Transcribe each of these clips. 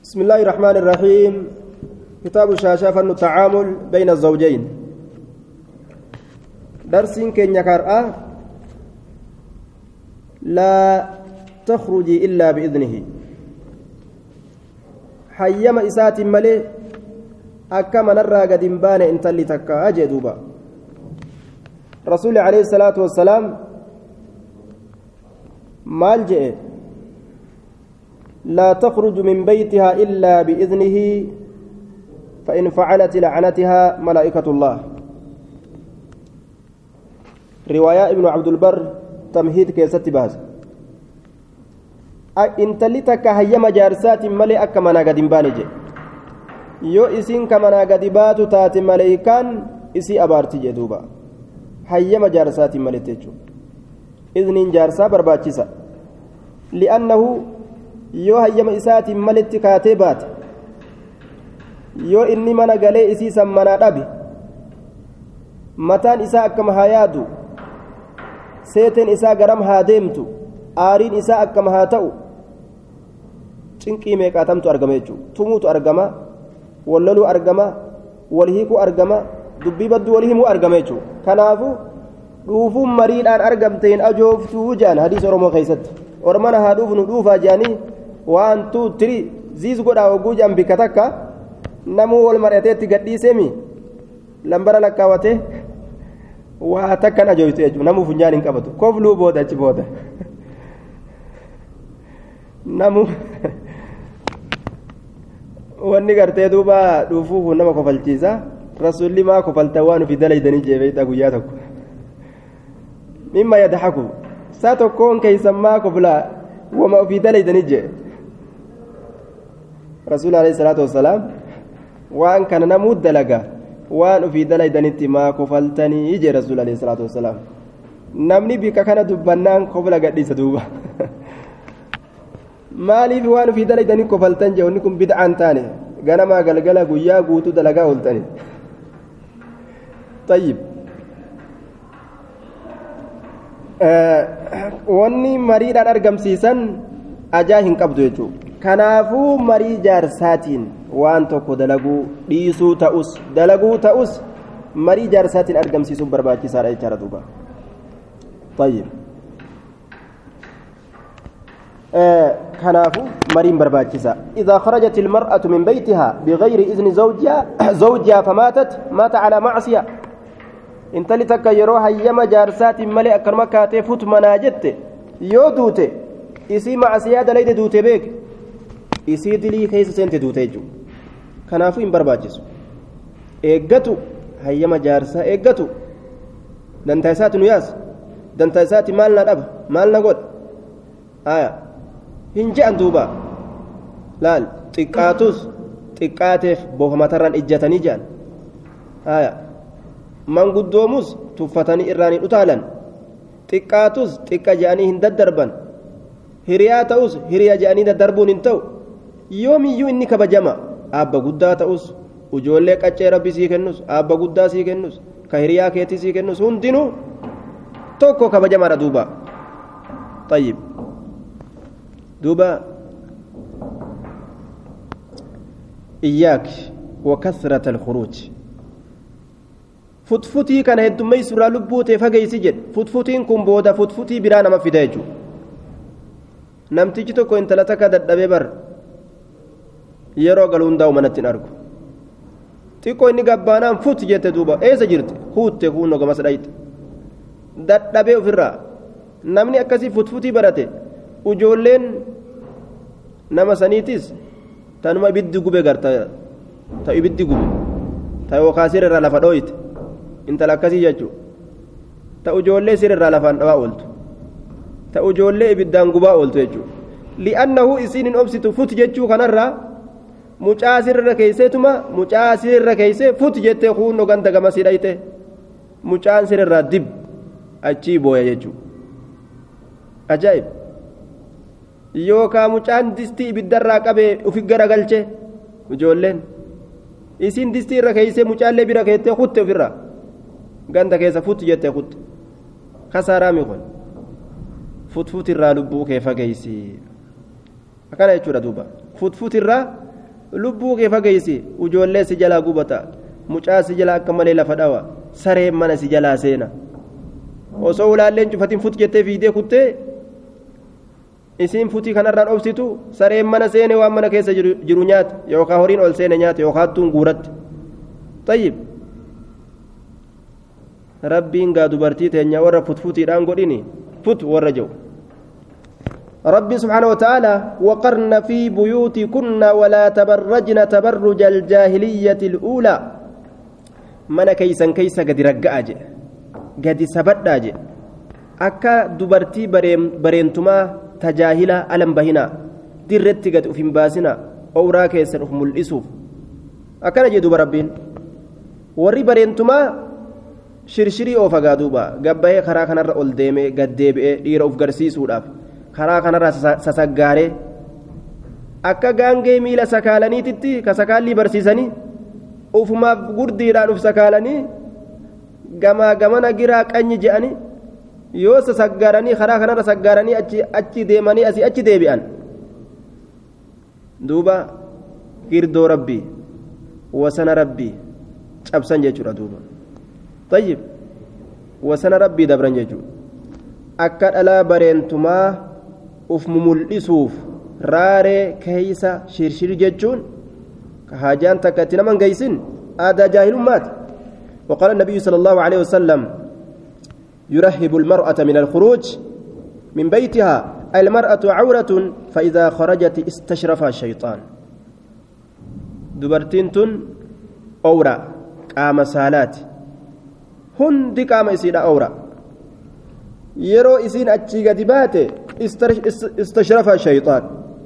بسم الله الرحمن الرحيم كتاب الشاشة فن التعامل بين الزوجين درس كن يكرأ لا تخرجي إلا بإذنه حيما إسات ملي أكما نرى قد بان إن تلي تكا أجدوبا رسول عليه الصلاة والسلام مال جئ لا تخرج من بيتها إلا بإذنه فإن فعلت لعنتها ملائكة الله رواية ابن عبد البر تمهيد كيست باز intalli takka hayyama jaarsaatiin malee akka manaa gadi hin baane jedhe yoo isiin ka manaa gadi baatu taate maleeykaan isii abaarti jedhe duuba hayyama jaarsaatiin maleetti jechuudha izniin jaarsaa barbaachisa li'annahu yoo hayyama isaatiin maletti kaatee baate yoo inni mana galee isii san manaa dhabe mataan isaa akkama haa yaadu seeteen isaa garam haa deemtu aariin isaa akkama haa ta'u cinqii meeqaatamtu argama jechuudha tumuutu argama walloluu argama wal hiikuu argama dubbii badduu wal himuu argama jechuudha kanaafu dhuufuun mariidhaan argamteen ajooftuu jaan hadiisa oromoo keessatti ormana haa dhuufnu dhuufaa jaanii waan tuu tirii ziis godhaa hogguu jaan bikka takka namuu wal mari'ateetti gadhiiseemi lambara lakkaawatee waa takkan ajoofte jechuudha namuu funyaan hin qabatu kofluu booda achi booda. namu wanni gartee duuba dhuufuuf nama kofalchiisa rasuulli maa kofalta waan ufi dalaydanii jeebeeyta guyyaa tokko mimma yadhaku saa tokkoon keeysan maa koflaa wama ufii dalaydanii jee rasuul alayhi salaatu wassalaam waan kana namuu dalaga waan ufii dalaydanitti maa kofaltanii jee rasuul alayhi salaatu wassalaam namni bika kana dubbannaan kofla gadhiisa duuba maaliif waan ofii dalaydanii kofaltan jee wanni kun bid'aan taane ganamaa galgala guyyaa guutuu dalagaa ooltani tayyib wanni mariidhaan argamsiisan ajaa hin qabdu jechuudha kanaafuu marii jaarsaatiin waan tokko dalaguu dhiisuu ta'us dalaguu ta'us marii jaarsaatiin argamsiisuun barbaachisaadha jechaadha duuba tayyib كنافو مريم برباكسا إذا خرجت المرأة من بيتها بغير إذن زوجها زوجها فماتت مات على معصية انت لتك يروها يما جارسات ملئ أكرم كاتي فوت مناجت يو دوتي إسي معصية دليد دوتي بيك إسي دلي كيس سنت دوتي جو كنافو إن برباكسو إيقاتو هيما جارسا إيقاتو دنتايسات نياس دنتايسات مالنا الأب مالنا قد آية hin je'an duuba laal xiqqaatus xiqqaateef boohamatarraan ijjatanii je'an haya manguddoomus tuffatanii irraan hin utaalan xiqqaatus xiqqa je'anii hin daddarban hiriyaa ta'us hiriya je'anii daddarbuun hin ta'u yoomiyyuu inni kabajama aabba guddaa ta'us ijoollee qaccee rabbi sii kennus aabba guddaa sii kennus ka hiriyaa keetii sii kennus hundinuu tokko kabajamaadha duuba طيب دوبا إياك وكثرة الخروج futfutii kana heddummeessuurraa lubbuu ta'e fageessi jedhe futfutiin kun booda futfutii biraa nama fida jechuudha namtichi tokko intala takka dadhabee bar yeroo galu hundaa'u manatti hin argu xiqqoo inni gabbaanaan fut jette duuba eessa jirti huutte kuunno gamas dhayite dadhabee ofirraa namni akkasii futfutii barate ujoolleen nama saniitis tanuma ibiddi gube garta ta ibiddi gube ta yookaan sirrirraa lafa dhooyite intala akkasii jechuudha ta ujoollee sirrirraa lafaan dhawaa ooltu ta ujoollee ibiddaan gubaa ooltu jechuudha li'annahu isiin hin obsitu fut jechuu kanarraa mucaa sirra keeyseetuma mucaa sirra keeysee fut jettee kuunno ganda gamasii dhayte mucaan sirrirraa dib achii booya jechuudha ajaa'ib. yookaan mucaan distii ibiddarraa qabee ufi garagalche ijoolleen isiin distii irra keeysee mucaallee bira keettee kutte ofirraa ganda keessa fut jettee kutte kasaaraami kun futfut irraa lubbuu kee fageeysi akkana jechuudha duuba futfut irraa lubbuu kee fageessi ijoollee si jalaa gubata mucaa si jalaa akka malee lafa dhawa sareen mana si jalaa seena osoo ulaalleen cufatiin fut jettee fiidee kuttee isiin futii kanarraan obsitu sareen mana seene waan mana keessa jiru nyaata yookaan horiin ol seene nyaata yookaan hattuun guuratti tayyib rabbiin gaa dubartii teenya warra futfutiidhaan godhini fut warra jiru ربي سبحانه وتعالى وقرن في بيوتكن ولا تبرجن تبرج الجاهلية الأولى من كيسا كيسا قد رقع قد سبت أكا دبرتي بريم برينتما تجاهلا ألم بهنا dirretti gad uf hin baasina owraa keessan uf mul'isuuf akkana jedhuuba rabbiin warri bareentumaa shirshirii oofagaa duuba gabbahee karaa kanarra ol deemee gad deebi'ee dhiira uf garsiisuudhaaf karaa kanarra sasaggaaree akka gaangee miila sakaalaniititti ka sakaallii barsiisanii ufumaaf gurdiidhaan uf sakaalanii gamaa gamana giraa qanyi je'anii yoo sasaggaaranii karaa kanarra saggaaranii achi deemanii asii achi deebi'an duuba girdoo rabbii wasana rabbii cabsan jechuudha duuba tayyib wasana rabbii dabran jechuudha akka dhalaa bareentumaa uf mumul'isuuf raaree keeysa shirshir jechuun ka haajaan takka itti naman geeysin aadaa jaahilummaati وقال النبي صلى الله عليه وسلم يرهب المرأة من الخروج من بيتها المرأة عورة فإذا خرجت استشرفها الشيطان دبرتين تن أورا قام سالات هندي قام إسيدا أورا يرو إسين أتشي قدبات استشرفها الشيطان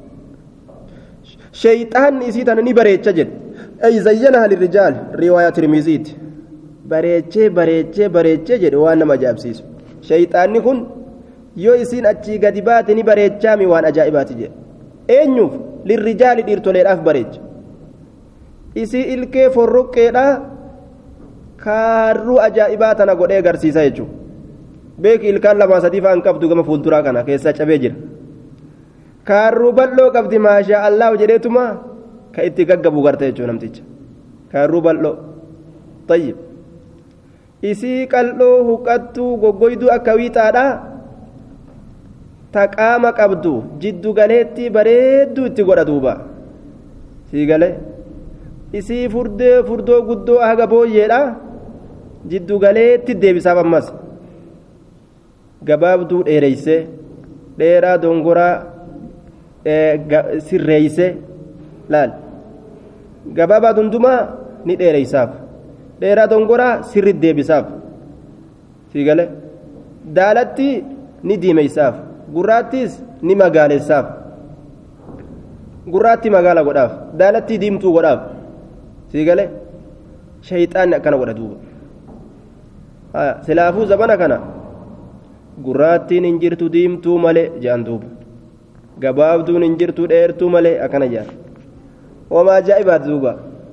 شيطان إسيدا نبريت شجل أي زينها للرجال رواية ترميزيت bareechee bareechee bareechee jedhe waan nama ajaa'ibsiisu shayxaanni kun yoo isiin achii gadi baate ni bareechaami waan ajaa'ibaati jedhe eenyuuf lirrijaali dhiirtoleedhaaf bareecha isii ilkee forroqqeedha kaarruu ajaa'ibaa tana godhee agarsiisa jechuudha beeki ilkaan lamaa sadii fa'aan qabdu gama fuulduraa kana keessaa cabee jira kaarruu bal'oo qabdi maashaa allaahu jedheetuma ka itti gaggabu garte jechuudha namticha kaarruu bal'oo tayyib isii qal'oo huqqattuu goggoyduu akka wiixaadha ta qaama qabdu jiddu galeetti bareedduu itti godha duuba sii galee isii furdee furdoo guddoo haga booyyeedha jiddu galeetti deebisaaf ammas gabaabduu dheereyse dheeraa dongoraa sirreeyse laal gabaabaa dundumaa ni dheereysaaf dheeraa dongoraa sirri deebisaaf sii galee daalatti ni diimeysaaf gurraattis ni magaalessaaf gurraatti magaala godhaaf daalatti diimtuu godhaaf sii galee shayxaanni akkana godha duuba silaafuu zabana kana gurraattiin hin jirtu diimtuu malee jedhan duuba gabaabduun hin jirtu dheertuu malee akkana jedhan wamaa ajaa'ibaati duuba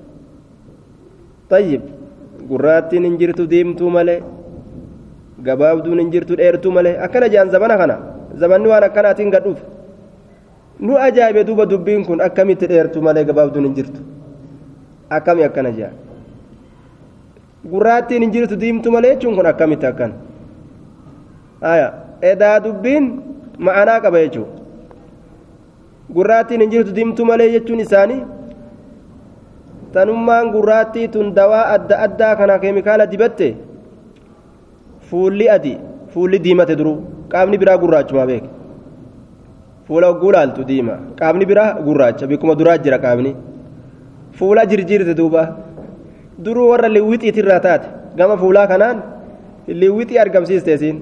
tayyib gurraattiin hin jirtu diimtuu malee gabaabduun hin jirtu dheertuu malee akkana jedhan zabana kana zabanni waan akkanaatiin gadhuuf nu ajaa'ibe duuba dubbiin kun akkamitti dheertuu malee gabaabduun hin jirtu akkami akkana jedhan gurraattiin hin jirtu diimtuu malee jechuun kun akkamitti akkan aya edaa dubbiin ma'anaa qaba jechuudha gurraattiin hin jirtu diimtuu malee jechuun isaanii tanummaan gurraattii tun dawaa adda addaa kana keemikaala dibatte fuulli adi fuulli diimate duruu qaamni biraa gurraachuma beek fuula hogguu laaltu diima qaamni biraa gurraacha bikkuma duraa jira qaamni fuula jirjiirte duuba duruu warra liwwixiitirraa taate gama fuulaa kanaan liwwixii argamsiiste isiin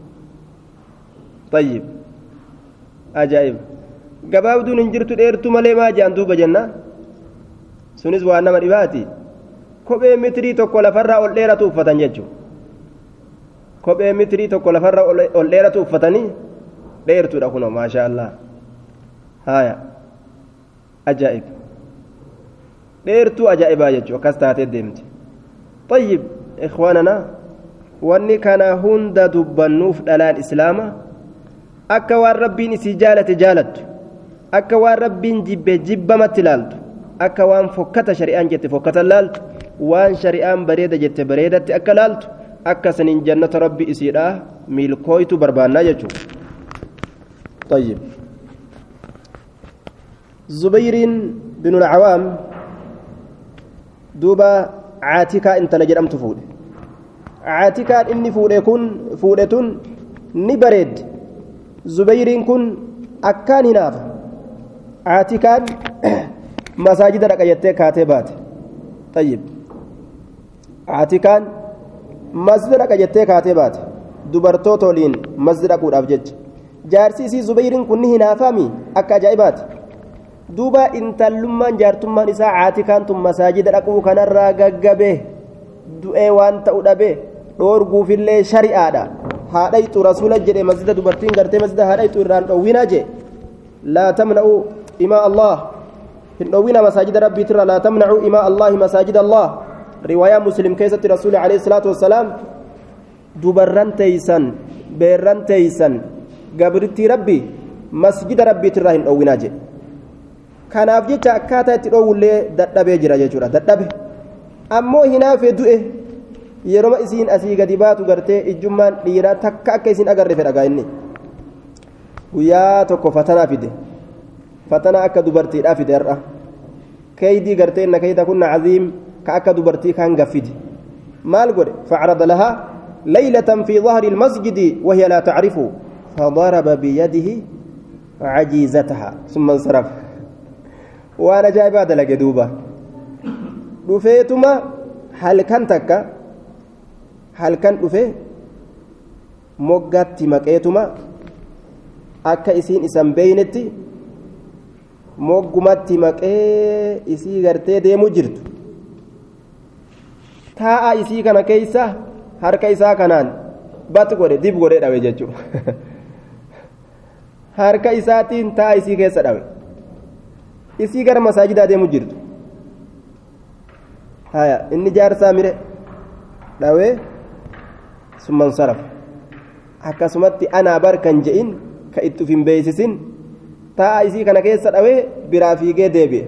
tayyib ajaa'ib gabaabduun hin jirtu dheertuu malee maa jedhan duuba jenna sunis waan nama dhibaati kophee mitirii tokko lafarraa ol dheeratu uffatan jechuudha kophee mitirii tokko lafarraa ol dheeratu uffatanii dheertuudha kunoo maashaa allah haaya ajaa'ib dheertuu ajaa'ibaa jechuudha akkas taatee deemti tayyib ikhwaanana wanni kana hunda dubbannuuf dhalaan islaama akka waan rabbiin isii jaalate jaalattu akka waan rabbiin jibbe jibbamatti ilaaltu akka waan fokkata shari'aan jette fokkatan laaltu waan shari'aan bareeda jette bareedatti akka laaltu akka saniin jannata rabbi isiidha milkooytu barbaannaa jechuudha. طيب زبير بن العوام دوبا عاتكا انت لجرم تفود عاتكا اني فودي كن فودتون نبرد زبير كن أكان هناف عاتكان مساجد رقيتي كاتبات طيب عاتكان مسجد رقيتي كاتبات dubartootoliin masjida dhaquudhaaf jecha jaarsi isii zubayriin kun ni hinaafaami akka ajaa'ibaati duuba intallummaan jaartummaan isaa caatikaan tun masaajida dhaquu kanarraa gaggabee du'ee waan ta'u dhabee dhoorguufillee shari'aadha haadhayxu rasuula jedhe masjida dubartiin gartee masjida haadhayxu irraan dhowwinaa jee laa tamna'u imaa allah hin dhowwina masaajida rabbiitirra laa tamna'u imaa allahi masaajida allah riwaayaa muslim keessatti rasuuli alayhi salaatu wassalaam dubarran teeysan beerran teeysan gabrittii rabbi masjida rabbiitirraa hin dhowwinaa jedhe kanaaf jecha akkaataa itti dhoowwullee dadhabee jira jechuudha dadhabe ammoo hinaafee du'e yeroo isiin asii gadi baatu gartee ijjummaan dhiiraa takka akka isiin agarre fedhagaa inni guyyaa tokko fatanaa fide fatanaa akka dubartiidhaa fide har'a keeydii gartee inna keeyda kunna caziim ka akka dubartii kaan gaffide maal godhe facrada lahaa ليلة في ظهر المسجد وهي لا تعرفه فضرب بيده عجيزتها ثم انصرف وانا جاي بعد لك دوبا dhufeetuma halkan takka halkan dhufe moggaatti maqeetuma akka isiin isan beeynetti moggumatti maqee isii gartee deemu jirtu taa'a isii kana keeysa harka isaa kanaan bat godhe dib godhe dhawe jechuudha harka isaatiin taa'a isii keessa dhawe isii gara masaajidaa deemu jirtu haya inni jaarsaa mire dhawee summan saraf akkasumatti anaa barkan je'in ka itti uf hin beeysisin taa'a isii kana keessa dhawee biraa fiigee deebi'e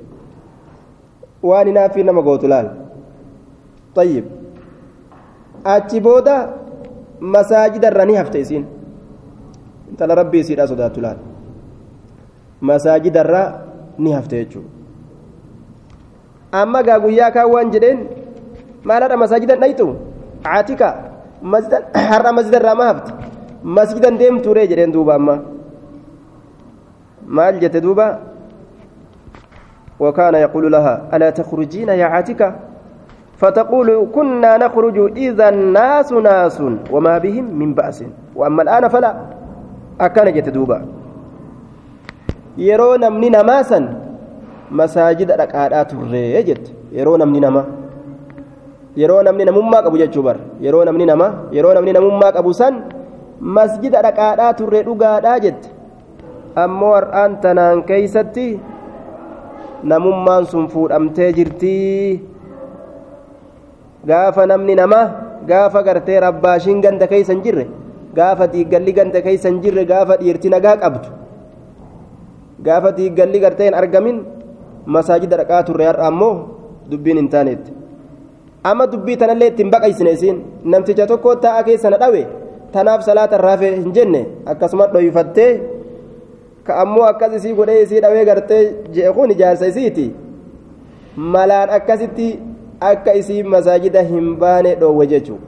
waan hinaaffii nama gootu laal طيب achi booda masaajida irra ni hafte isiin intala rabbii isiidha sodaattu laal masaajida irra ni hafte jechuudha amma gaa guyyaa kaan waan jedheen maaladha masaajidan dhayxu caatika har'a masjida irraa ma hafte masjidan deemtuuree jedheen duuba amma maal jette duuba وكان يقول لها ألا تخرجين يا عاتكة فتقول كنا نخرج إذا الناس ناس وما بهم من بأس وأما الآن فلا أكان جت دوبا يرون من نماسا مساجد ركعات الرجت يرون من نما yeroo namni namummaa qabu jechuu bar yeroo namni nama yeroo namni namummaa qabu san masjida dhaqaadhaa turre dhugaadhaa jette ammoo har'aan tanaan keeysatti namummaan sun fuudhamtee jirtii gaafa namni namaa gaafa gartee rabbaashiin ganda keeysa hin jirre gaafa diiggalli ganda keeysa hin jirre gaafa dhiirti nagaa qabdu gaafa diiggalli gartee hin argamin masaajida dhaqaa turre har'a ammoo dubbiin hin taanetti amma dubbii tanallee ittiin baqaysine isiin namticha tokko taa'a keessa na dhawe tanaaf salaata raafe hin jenne akkasuma dhoyfattee ka ammoo akkas isii godhee isii dhawee gartee je'e kun ijaarsa isiiti malaan akkasitti akka isii masaajida hin baane dhoowwe jechuu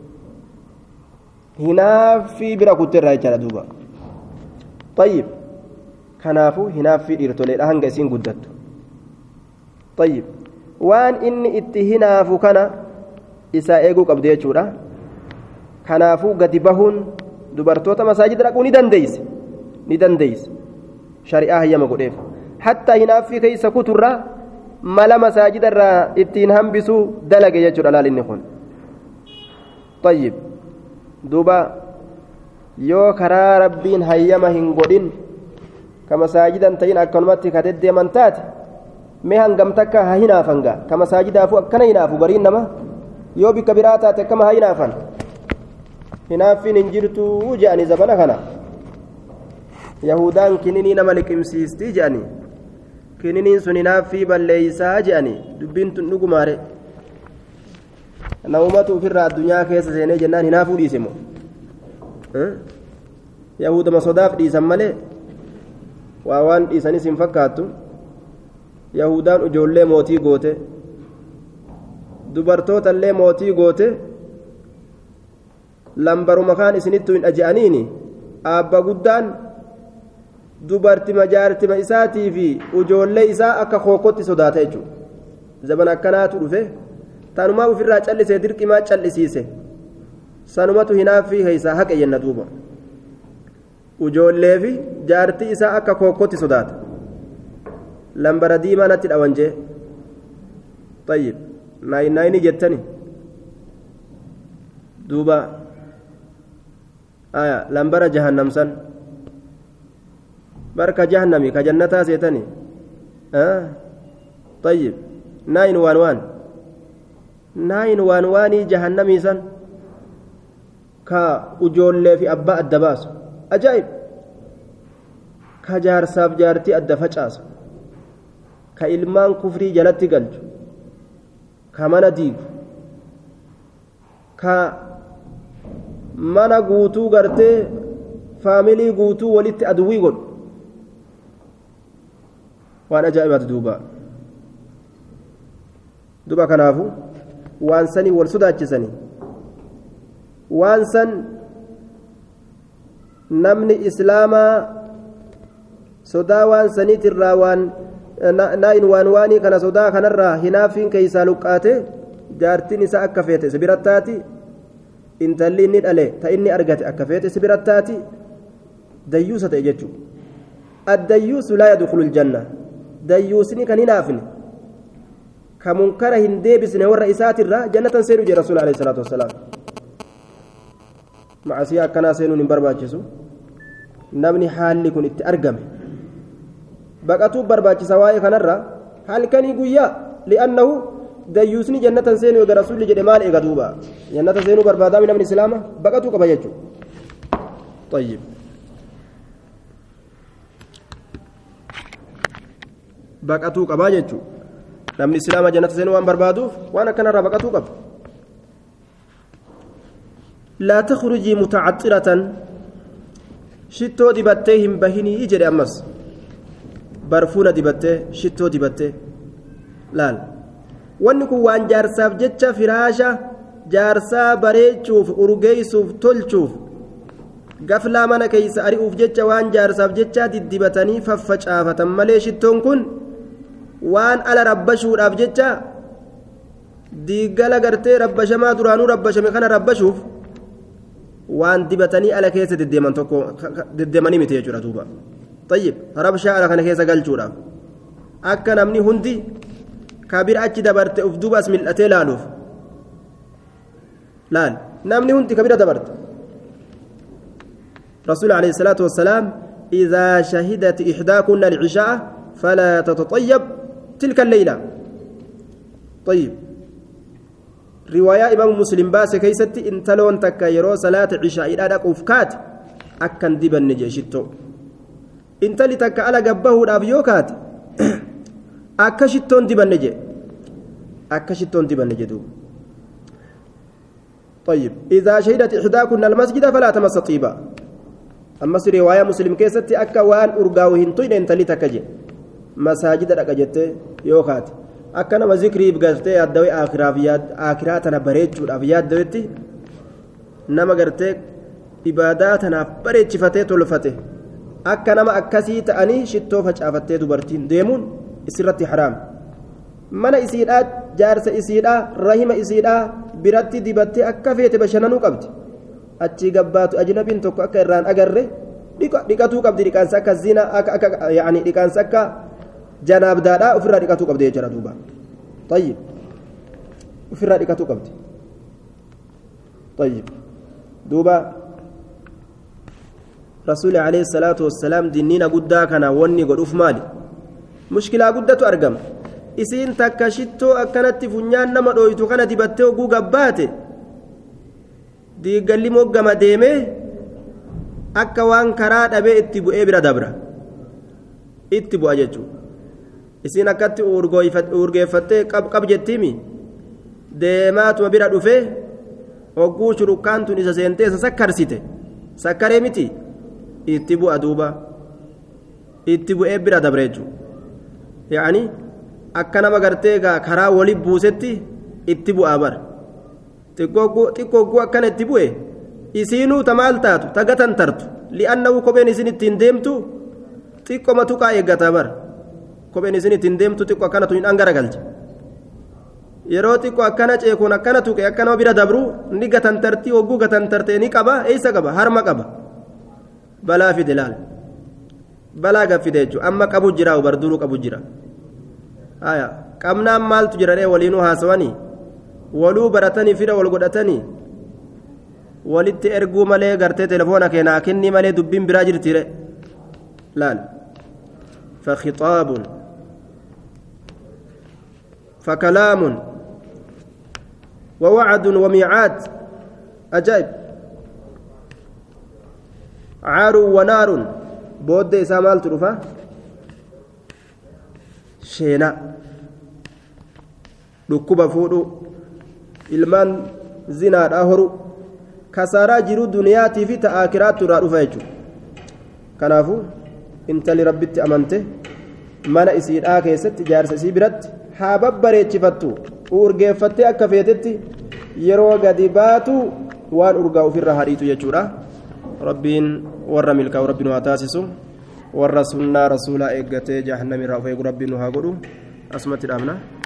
hinaaffii bira kutteerraa jechaadha duuba طيب kanaafuu hinaaffii dhiirtoleedha hanga isiin guddattu طيب waan inni itti hinaafu kana isaa eeguu qabdu jechuudha kanaafuu gadi bahuun dubartoota masaajida dhaquu ni dandeeyse ni dandeeyse shari'aa hayyama godheef hattaa hinaaffii keeysa kuturraa mala masaajida irraa ittiin hambisuu dalage jechuudha laal inni kun طيب duuba yoo karaa rabbiin hayyama hin godhin ka masaajidan ta'in akkanumatti ka deddeeman taate mee hangam takka haa hinaafan gaa ka masaajidaafu akkana hinaafu bariin nama yoo bikka biraa taate akkama haa hinaafan hinaaffiin hin jirtuu je'anii zabana kana yahudaan kininii nama liqimsiistii je'anii kininiin sun hinaaffii balleeysaa je'anii dubbiin tun dhugumaare namumatu ofirraa addunyaa keessa seenee jennaan hinaafuu dhiise moo yahudama sodaaf dhiisan malee waa waan dhiisanis hin fakkaattu yahudaan ijoollee mootii goote dubartoota illee mootii goote lambaruma kaan isinittu hin dhaji'aniini aabba guddaan dubartima jaartima isaatii fi ijoollee isaa akka kookotti sodaata jechuudha zaman akkanaatu dhufe tanumaa ofirraa callisee dirqimaa callisiise sanumatu hinaaffii keeysaa haqe jenna duuba ijoollee fi jaartii isaa akka kookotti sodaata lambara diimaa natti dhawan jee tayyib naayin naayini jettani duuba aya lambara jahannamsan barka jahannami ka jannataa seetani tayyib naayin waan waan naayin waan waanii jahannamii san ka ujoollee fi abbaa adda baasu ajaa'ib ka jaarsaaf jaartii adda facaasu ka ilmaan kufrii jalatti galchu ka mana diigu ka mana guutuu gartee faamilii guutuu walitti aduwwii godhu waan ajaa'ibaati duuba duba kanaafu waan sanii wal sodaachisanii waan san namni islaamaa sodaa waan saniitirraa waan naayin waan waanii kana sodaa kanarraa hinaaffiin keeysaa luqqaate jaartiin isaa akka feete si birattaati intalli inni dhale ta inni argate akka feete si birattaati dayyuusa ta'e jechuu addayyuusu laa yadkhulu ljanna dayyuusni kan hinaafne ka munkara hin deebisne warra isaatirraa jannatan seenu jee rasuul alayhi salaatu wassalaam macasiyaa akkanaa seenuun hin barbaachisu namni haalli kun itti argame baqatuu barbaachisa waa'ee kanarra halkanii guyyaa li'annahu dayyuusni jannatan seenuu eega rasuulli jedhe maal eega duuba jannata seenuu barbaadaami namni islaama baqatuu qaba jechuudha طيب baqatuu qabaa jechuudha namni islaama jannata seenuu waan barbaaduuf waan akkanarraa baqatuu qaba لا تخرجي متعطرة شتو دبتي هم بهني يجري أمس برفونة دبتي شتو دبتي laal wanni kun waan jaarsaaf jecha firaasha jaarsaa bareechuuf urgeessuuf tolchuuf gaflaa mana keeysa ari'uuf jecha waan jaarsaaf jecha diddibatanii faffacaafatan malee shittoon kun waan ala rabbashuudhaaf jecha diiggala gartee rabbashamaa duraanuu rabbashame kana rabbashuuf waan dibatanii ala keessa deddeeman tokko deddeemanii miti jechuudha duuba tayyib rabshaa ala kana keessa galchuudhaaf akka namni hundi kabira achi dabarte uf duuba as mil'atee laaluuf laal namni hundi kabira dabarte رسول عليه الصلاة والسلام إذا شهدت إحداكن العشاء فلا تتطيب تلك الليلة طيب رواية إمام مسلم باس كيستي انتلون تكا يرو صلاة عشاء إلى أفكات أكن دبا نجيشتو انتلي تكا على قبه الأبيوكات akka shittoon dibanne jee akka shittoon dibanne jedhu طيب إذا شهدت إحداكن المسجد فلا تمس طيبا أما رواية مسلم كيستي أكا وان أرقاوهن طين انت لتكجي مساجد رقجت يوخات أكا نما ذكري بقرتي أدوي آخرافيات آخراتنا بريتشو الأفيات دويتي نما قرتي إباداتنا بريتش فتي تلفتي أكا نما أكسي تأني شتو فجأفتي دبرتين ديمون isirratti haraam mana isiidhaa jaarsa isiidhaa rahima isiidhaa biratti dibattee akka feete bashannanuu qabdi achii gabbaatu ajnabiin tokko akka irraan agarre dhiqatuu qabdi dhiqaansa akka zina akka yaani dhiqaansa akka janaabdaadhaa ofirraa dhiqatuu qabdi jechuudha duuba tayyib ofirraa dhiqatuu qabdi tayyib duuba rasuuli alayhi salaatu wassalaam dinniina guddaa kana wanni godhuuf maali mushkilaa guddatu argama isiin takka shittoo akkanatti funyaan nama dhooytu kana dibattee oguu gabbaate diiggalli moggama deemee akka waan karaa dhabee itti bu'ee bira dabra itti bu'a jechuudha isiin akkatti urgeeffattee qab jettiimi deemaatuma bira dhufee hogguu shurukkaan tun isa seentee isa sakkarsite sakkaree miti itti bu'a duuba itti bu'ee bira dabre jechuudha yaa'anii akka nama gartee karaa waliin buusetti itti bu'aa bara xiqqoo hogguu akkana itti bu'e isiinuu ta maal taatu ta gatan tartu li'aannahu kopheen isin ittiin deemtu xiqqoma tuqaa eeggataa bara kopheen isin ittiin deemtu xiqqoo akkanatu hin dhangaragalche yeroo xiqqoo akkana ceekuun akkana tuqe akka nama bira dabru ni gatan tartii hogguu gatan tartee ni qaba eessa qaba harma qaba balaa fide laal balaa gaffide jechuudha amma qabu jira barduruu qabu jira haya qabnaan maaltu jira ree waliinuu haasawanii waluu baratanii fira wal godhatanii walitti erguu malee gartee telefoona keenaa kennii malee dubbiin biraa jirtiire laal فخطاب فكلام ووعد وميعاد أجائب عار ونار بود إسامال ترفا شينا dhukkuba fuudhu ilmaan zinaadhaa horu kasaaraa jiruu duniyaatii fi ta'aakiraattu irraa dhufa jechuudha kanaafuu intali rabbitti amante mana isiidhaa keessatti jaarsa isii biratti haa babbareechifattu urgeeffattee akka feetetti yeroo gadi baatu waan urgaa ofirra hadhiitu jechuudha rabbiin warra milkaa'u rabbiin haa taasisu warra sunnaa rasuulaa eeggatee jahannam irraa of eegu rabbiin nu haa godhu asumatti dhaabna